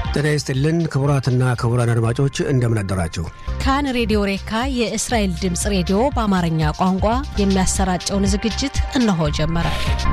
ጤና ይስጥልን ክቡራትና ክቡራን አድማጮች እንደምን አደራችሁ። ካን ሬዲዮ ሬካ የእስራኤል ድምፅ ሬዲዮ በአማርኛ ቋንቋ የሚያሰራጨውን ዝግጅት እነሆ ጀመረ።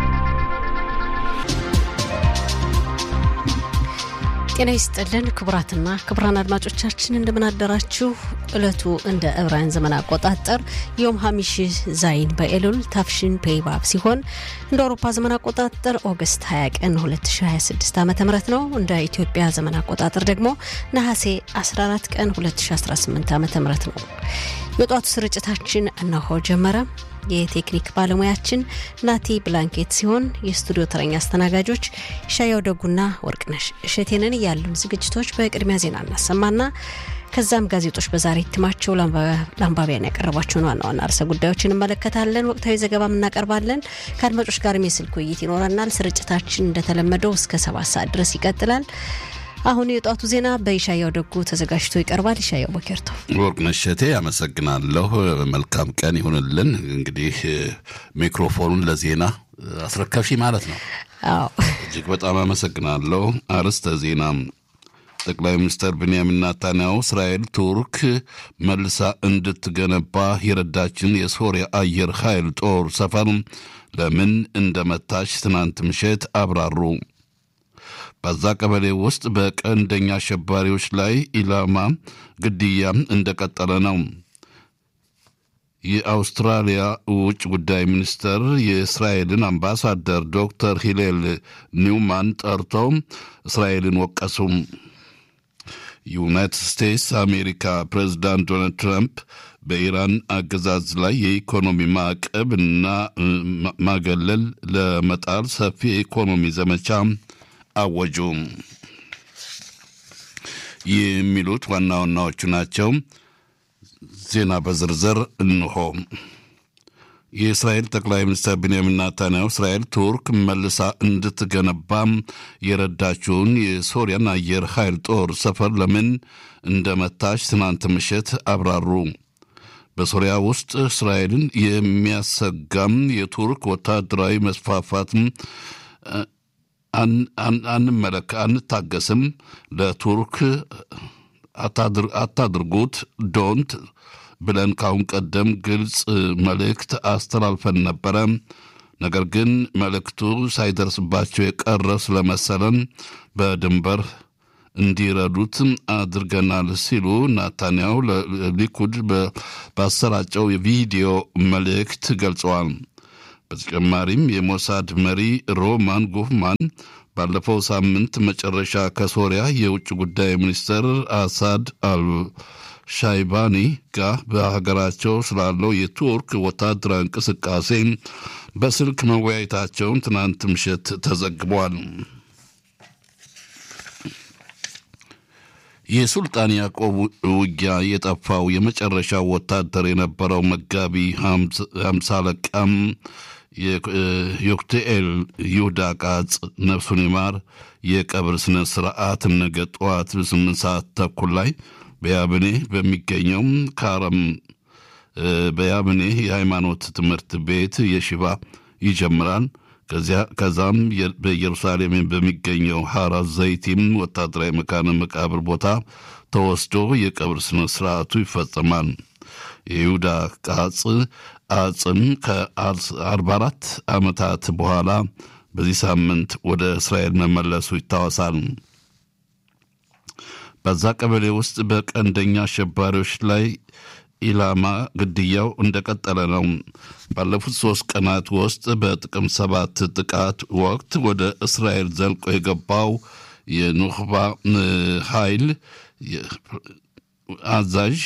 ጤና ይስጥልን ክቡራትና ክቡራን አድማጮቻችን እንደምን አደራችሁ። እለቱ እንደ ዕብራውያን ዘመን አቆጣጠር ዮም ሀሚሽ ዛይን በኤሉል ታፍሽን ፔይባብ ሲሆን እንደ አውሮፓ ዘመን አቆጣጠር ኦገስት 20 ቀን 2026 ዓ ም ነው። እንደ ኢትዮጵያ ዘመን አቆጣጠር ደግሞ ነሐሴ 14 ቀን 2018 ዓ ም ነው። የጧቱ ስርጭታችን እነሆ ጀመረ። የቴክኒክ ባለሙያችን ናቲ ብላንኬት ሲሆን የስቱዲዮ ተረኛ አስተናጋጆች ሻያው ደጉና ወርቅነሽ እሸቴንን ያሉን ዝግጅቶች በቅድሚያ ዜና እናሰማና ከዛም ጋዜጦች በዛሬ እትማቸው ለአንባቢያን ያቀረቧቸውን ዋና ዋና ርዕሰ ጉዳዮች እንመለከታለን። ወቅታዊ ዘገባም እናቀርባለን። ከአድማጮች ጋርም የስልክ ውይይት ይኖረናል። ስርጭታችን እንደተለመደው እስከ ሰባት ሰዓት ድረስ ይቀጥላል። አሁን የጧቱ ዜና በኢሻያው ደጉ ተዘጋጅቶ ይቀርባል። ኢሻያው ቦኬርቶ ወርቅነሽ እሸቴ አመሰግናለሁ። መልካም ቀን ይሁንልን። እንግዲህ ሚክሮፎኑን ለዜና አስረከብሽ ማለት ነው። አዎ እጅግ በጣም አመሰግናለሁ። አርዕስተ ዜና ጠቅላይ ሚኒስትር ብንያሚን ናታንያሁ እስራኤል ቱርክ መልሳ እንድትገነባ የረዳችን የሶሪያ አየር ኃይል ጦር ሰፈር ለምን እንደመታች ትናንት ምሽት አብራሩ። በዛ ቀበሌ ውስጥ በቀንደኛ አሸባሪዎች ላይ ኢላማ ግድያ እንደቀጠለ ነው። የአውስትራሊያ ውጭ ጉዳይ ሚኒስትር የእስራኤልን አምባሳደር ዶክተር ሂሌል ኒውማን ጠርተው እስራኤልን ወቀሱ። ዩናይትድ ስቴትስ አሜሪካ ፕሬዚዳንት ዶናልድ ትራምፕ በኢራን አገዛዝ ላይ የኢኮኖሚ ማዕቀብ እና ማገለል ለመጣል ሰፊ የኢኮኖሚ ዘመቻ አወጁ። የሚሉት ዋና ዋናዎቹ ናቸው። ዜና በዝርዝር እንሆ። የእስራኤል ጠቅላይ ሚኒስትር ቤንያሚን ናታንያሁ እስራኤል ቱርክ መልሳ እንድትገነባም የረዳችውን የሶሪያን አየር ኃይል ጦር ሰፈር ለምን እንደመታች ትናንት ምሽት አብራሩ። በሶሪያ ውስጥ እስራኤልን የሚያሰጋም የቱርክ ወታደራዊ መስፋፋት አንመለክ አንታገስም፣ ለቱርክ አታድርጉት ዶንት ብለን ካሁን ቀደም ግልጽ መልእክት አስተላልፈን ነበረ። ነገር ግን መልእክቱ ሳይደርስባቸው የቀረ ስለመሰለን በድንበር እንዲረዱት አድርገናል ሲሉ ናታንያሁ ለሊኩድ ባሰራጨው የቪዲዮ መልእክት ገልጸዋል። በተጨማሪም የሞሳድ መሪ ሮማን ጉፍማን ባለፈው ሳምንት መጨረሻ ከሶሪያ የውጭ ጉዳይ ሚኒስትር አሳድ አልሻይባኒ ጋር በሀገራቸው ስላለው የቱርክ ወታደራዊ እንቅስቃሴ በስልክ መወያየታቸውን ትናንት ምሽት ተዘግቧል። የሱልጣን ያዕቆብ ውጊያ የጠፋው የመጨረሻው ወታደር የነበረው መጋቢ ሀምሳ አለቃም ዮክትኤል ይሁዳ ቃጽ ነፍሱን ይማር የቀብር ስነ ስርዓት ነገ ጠዋት ስምንት ሰዓት ተኩል ላይ በያብኔ በሚገኘው ካረም በያብኔ የሃይማኖት ትምህርት ቤት የሽባ ይጀምራል። ከዛም በኢየሩሳሌም በሚገኘው ሐራ ዘይቲም ወታደራዊ መካነ መቃብር ቦታ ተወስዶ የቀብር ስነ ስርዓቱ ይፈጸማል። የይሁዳ ቃጽ አጽም ከ44 ዓመታት በኋላ በዚህ ሳምንት ወደ እስራኤል መመለሱ ይታወሳል። በዛ ቀበሌ ውስጥ በቀንደኛ አሸባሪዎች ላይ ኢላማ ግድያው እንደቀጠለ ነው። ባለፉት ሶስት ቀናት ውስጥ በጥቅም ሰባት ጥቃት ወቅት ወደ እስራኤል ዘልቆ የገባው የኑኽባ ኃይል አዛዥ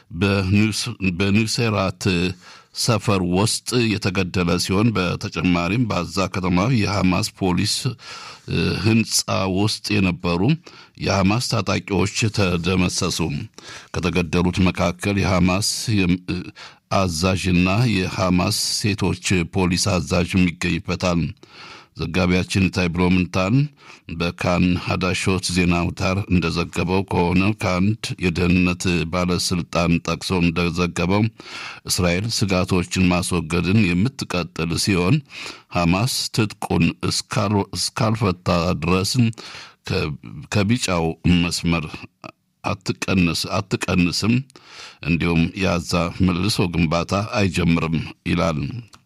በኒውሴራት ሰፈር ውስጥ የተገደለ ሲሆን በተጨማሪም በዛ ከተማ የሐማስ ፖሊስ ህንፃ ውስጥ የነበሩ የሐማስ ታጣቂዎች ተደመሰሱ። ከተገደሉት መካከል የሐማስ አዛዥና የሐማስ ሴቶች ፖሊስ አዛዥ ይገኝበታል። ዘጋቢያችን ታይ ብሎምንታን በካን ሀዳሾት ዜና አውታር እንደዘገበው ከሆነ ከአንድ የደህንነት ባለስልጣን ጠቅሶ እንደዘገበው እስራኤል ስጋቶችን ማስወገድን የምትቀጥል ሲሆን ሐማስ ትጥቁን እስካልፈታ ድረስ ከቢጫው መስመር አትቀንስም፣ እንዲሁም የአዛ መልሶ ግንባታ አይጀምርም ይላል።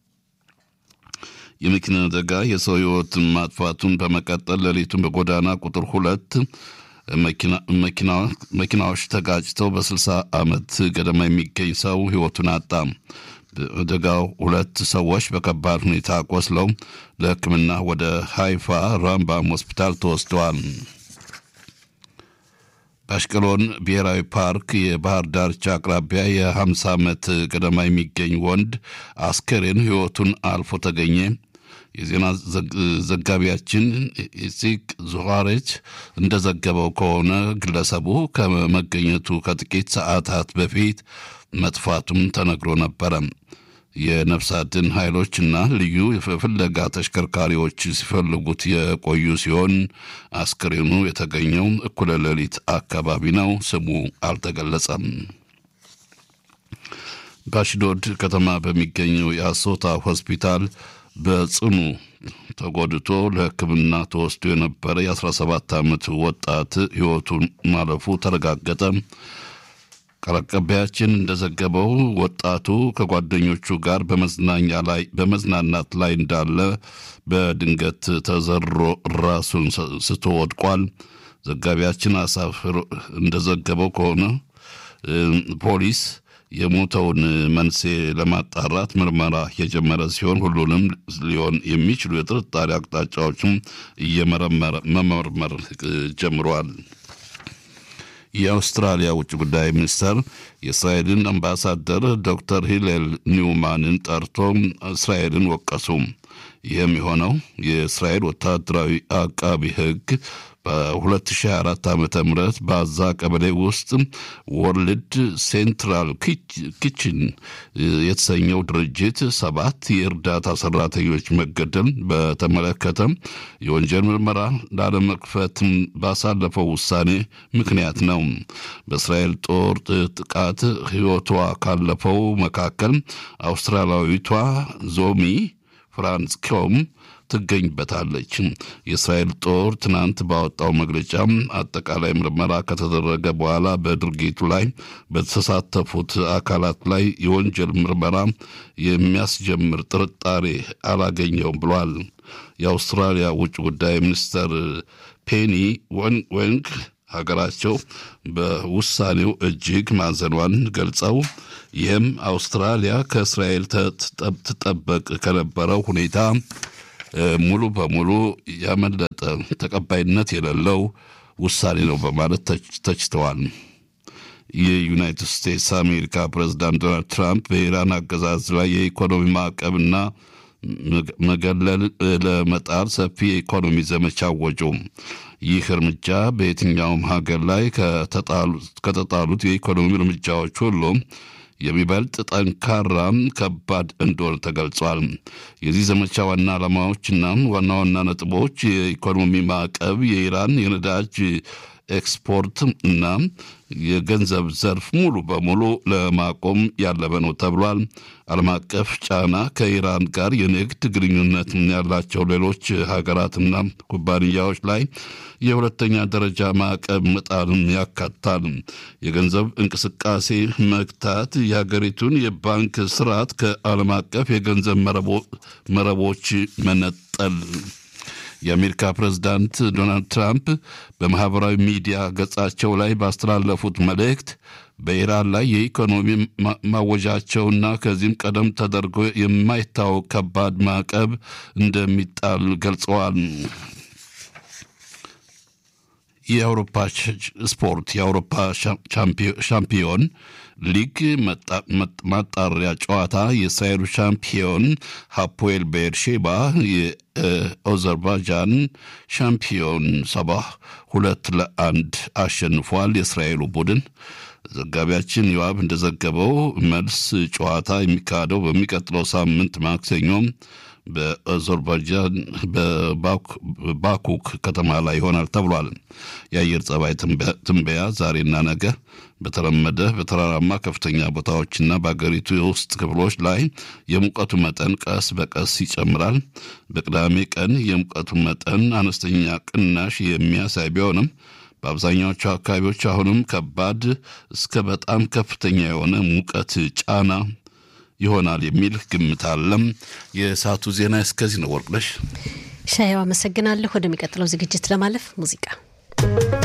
የመኪና አደጋ የሰው ሕይወትን ማጥፋቱን በመቀጠል ሌሊቱን በጎዳና ቁጥር ሁለት መኪናዎች ተጋጭተው በ60 ዓመት ገደማ የሚገኝ ሰው ሕይወቱን አጣ። በአደጋው ሁለት ሰዎች በከባድ ሁኔታ ቆስለው ለሕክምና ወደ ሃይፋ ራምባም ሆስፒታል ተወስደዋል። በአሽቀሎን ብሔራዊ ፓርክ የባህር ዳርቻ አቅራቢያ የ50 ዓመት ገደማ የሚገኝ ወንድ አስከሬን ሕይወቱን አልፎ ተገኘ። የዜና ዘጋቢያችን ኢሲቅ ዙዋሬች እንደዘገበው ከሆነ ግለሰቡ ከመገኘቱ ከጥቂት ሰዓታት በፊት መጥፋቱም ተነግሮ ነበረ። የነፍስ አድን ኃይሎችና ልዩ የፍለጋ ተሽከርካሪዎች ሲፈልጉት የቆዩ ሲሆን አስክሬኑ የተገኘው እኩለ ሌሊት አካባቢ ነው። ስሙ አልተገለጸም። በአሽዶድ ከተማ በሚገኘው የአሶታ ሆስፒታል በጽኑ ተጎድቶ ለሕክምና ተወስዶ የነበረ የ17 ዓመት ወጣት ሕይወቱን ማለፉ ተረጋገጠ። ቃል አቀባያችን እንደዘገበው ወጣቱ ከጓደኞቹ ጋር በመዝናኛ ላይ በመዝናናት ላይ እንዳለ በድንገት ተዘሮ ራሱን ስቶ ወድቋል። ዘጋቢያችን አሳፍር እንደዘገበው ከሆነ ፖሊስ የሞተውን መንስኤ ለማጣራት ምርመራ የጀመረ ሲሆን ሁሉንም ሊሆን የሚችሉ የጥርጣሬ አቅጣጫዎችም እየመረመረ መመርመር ጀምሯል። የአውስትራሊያ ውጭ ጉዳይ ሚኒስተር የእስራኤልን አምባሳደር ዶክተር ሂሌል ኒውማንን ጠርቶ እስራኤልን ወቀሱ። ይህም የሆነው የእስራኤል ወታደራዊ አቃቢ ሕግ በ2024 ዓ ም በአዛ ቀበሌ ውስጥ ወርልድ ሴንትራል ኪችን የተሰኘው ድርጅት ሰባት የእርዳታ ሰራተኞች መገደል በተመለከተ የወንጀል ምርመራ ላለመክፈት ባሳለፈው ውሳኔ ምክንያት ነው። በእስራኤል ጦር ጥቃት ሕይወቷ ካለፈው መካከል አውስትራሊያዊቷ ዞሚ ፍራንስ ኮም ትገኝበታለች። የእስራኤል ጦር ትናንት ባወጣው መግለጫ አጠቃላይ ምርመራ ከተደረገ በኋላ በድርጊቱ ላይ በተሳተፉት አካላት ላይ የወንጀል ምርመራ የሚያስጀምር ጥርጣሬ አላገኘውም ብሏል። የአውስትራሊያ ውጭ ጉዳይ ሚኒስተር ፔኒ ወንግ ሀገራቸው በውሳኔው እጅግ ማዘኗን ገልጸው ይህም አውስትራሊያ ከእስራኤል ትጠበቅ ከነበረው ሁኔታ ሙሉ በሙሉ ያመለጠ ተቀባይነት የሌለው ውሳኔ ነው በማለት ተችተዋል። የዩናይትድ ስቴትስ አሜሪካ ፕሬዚዳንት ዶናልድ ትራምፕ በኢራን አገዛዝ ላይ የኢኮኖሚ ማዕቀብና መገለል ለመጣል ሰፊ የኢኮኖሚ ዘመቻ አወጁ። ይህ እርምጃ በየትኛውም ሀገር ላይ ከተጣሉት የኢኮኖሚ እርምጃዎች ሁሉ የሚበልጥ ጠንካራ ከባድ እንደሆነ ተገልጿል። የዚህ ዘመቻ ዋና ዓላማዎችና ዋና ዋና ነጥቦች የኢኮኖሚ ማዕቀብ፣ የኢራን የነዳጅ ኤክስፖርት እና የገንዘብ ዘርፍ ሙሉ በሙሉ ለማቆም ያለመ ነው ተብሏል። ዓለም አቀፍ ጫና ከኢራን ጋር የንግድ ግንኙነት ያላቸው ሌሎች ሀገራትና ኩባንያዎች ላይ የሁለተኛ ደረጃ ማዕቀብ መጣልን ያካትታል። የገንዘብ እንቅስቃሴ መግታት፣ የሀገሪቱን የባንክ ስርዓት ከዓለም አቀፍ የገንዘብ መረቦች መነጠል የአሜሪካ ፕሬዝዳንት ዶናልድ ትራምፕ በማኅበራዊ ሚዲያ ገጻቸው ላይ ባስተላለፉት መልእክት በኢራን ላይ የኢኮኖሚ ማወጃቸውና ከዚህም ቀደም ተደርጎ የማይታወቅ ከባድ ማዕቀብ እንደሚጣል ገልጸዋል። የአውሮፓ ስፖርት የአውሮፓ ሻምፒዮን ሊግ ማጣሪያ ጨዋታ የእስራኤሉ ሻምፒዮን ሀፖኤል ቤርሼባ የአዘርባይጃን ሻምፒዮን ሰባ ሁለት ለአንድ አሸንፏል። የእስራኤሉ ቡድን ዘጋቢያችን ዮአብ እንደዘገበው መልስ ጨዋታ የሚካሄደው በሚቀጥለው ሳምንት ማክሰኞም በአዘርባይጃን በባኩክ ከተማ ላይ ይሆናል ተብሏል። የአየር ጸባይ ትንበያ ዛሬና ነገ በተለመደ በተራራማ ከፍተኛ ቦታዎችና በአገሪቱ የውስጥ ክፍሎች ላይ የሙቀቱ መጠን ቀስ በቀስ ይጨምራል። በቅዳሜ ቀን የሙቀቱ መጠን አነስተኛ ቅናሽ የሚያሳይ ቢሆንም በአብዛኛዎቹ አካባቢዎች አሁንም ከባድ እስከ በጣም ከፍተኛ የሆነ ሙቀት ጫና ይሆናል የሚል ግምት አለም። የሰዓቱ ዜና እስከዚህ ነው። ወርቅነሽ ሻየው አመሰግናለሁ። ወደሚቀጥለው ዝግጅት ለማለፍ ሙዚቃ